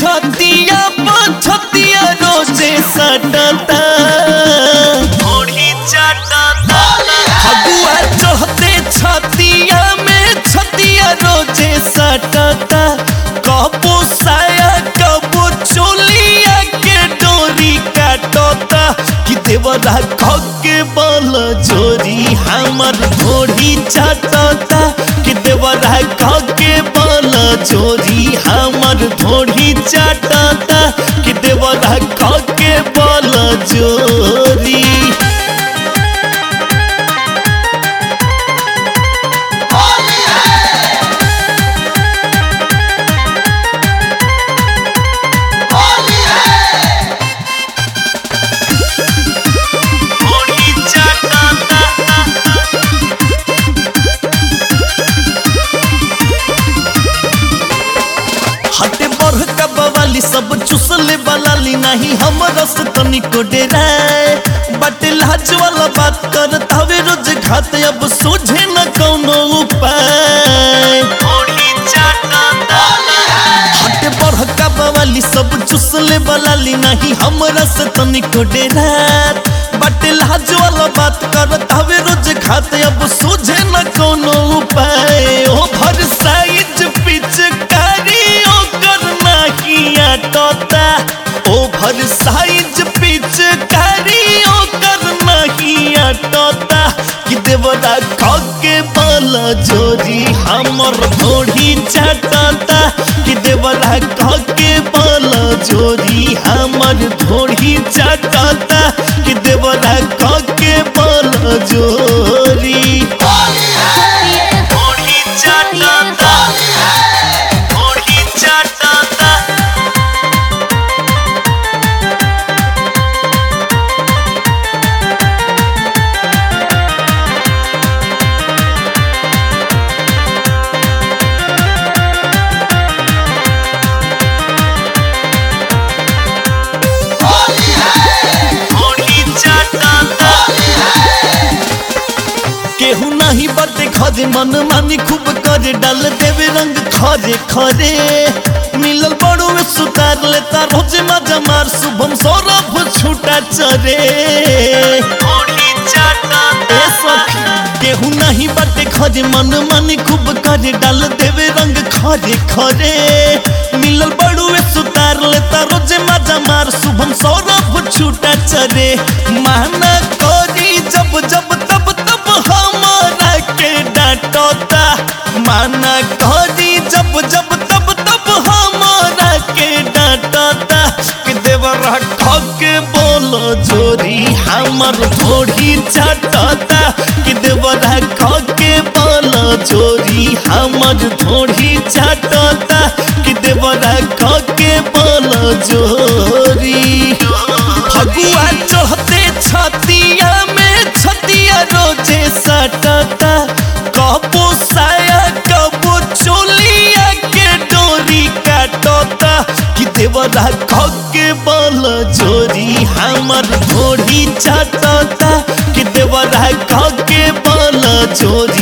छतिया छतिया रोजे सटता ओढ़ी चाटता फगुआ चढ़ते छतिया में छतिया रोजे सटता कबो साया कबो चोलिया के डोरी काटता कि देवरा के बल जोरी हमर घोड़ी चाटता कि देवरा के बल जोरी हमर घोड़ी चाटता कि देवरा के बल जोरी ओढ़ी चाटता हटे बढ़ का बवाली सब चुसले बलाली नहीं हम रस तनिको डेराए बटे लाज वाला बात कर हवे रोज घात अब सूझे न कौनो उपाय ओढ़ी चाटता हटे बढ़ का बवाली सब चुसले बलाली नहीं हम रस तनिको डेरात बटे लाज वाला बात कर हवे रोज घात अब सूझे न कौनो उपाय ओ भर साइज पिचकारी ओकर नहीं आटता ओभर साइज पिचकारी ओकर नहीं आटता कि देवरा के बल जोरी हमर घोड़ी चाटता कि देवरा के बल जोरी हमर घोड़ी चाटता कि देवरा के बल जोरी ओढ़ी चाटता ओढ़ी चाटता ओढ़ी चाटता केहू नहीं बते खजे मन मानी खूब करे डाल देवे रंग खरे खरे मिलल बड़ो में सुतार लेता रोजे मजा मार शुभम सौरभ छूटा चरे ओढ़ी चाटता ए सखी केहू नहीं बटे खजे मन मानी खूब करे डाल देवे रंग खरे खरे मिलल बड़ो में सुतार लेता रोजे मजा मार शुभम सौरभ छूटा चरे माना करी जब जब तब तब हमारा के डांटता माना करी जब जब तब तब हमारा के डांटता कि देवरा के बोलो जोरी हमर घोड़ी चाटता कि देवरा के बोलो जोरी हमर घोड़ी चाटता कि देवरा के बोलो जोरी फगुआ चढ़ते छतिया में छतिया रोजे सटता कबो साया कबो चोलिया के डोरी काटता कि देवरा के बल जोरी हमर घोड़ी चाटता कि देवरा के बल जोरी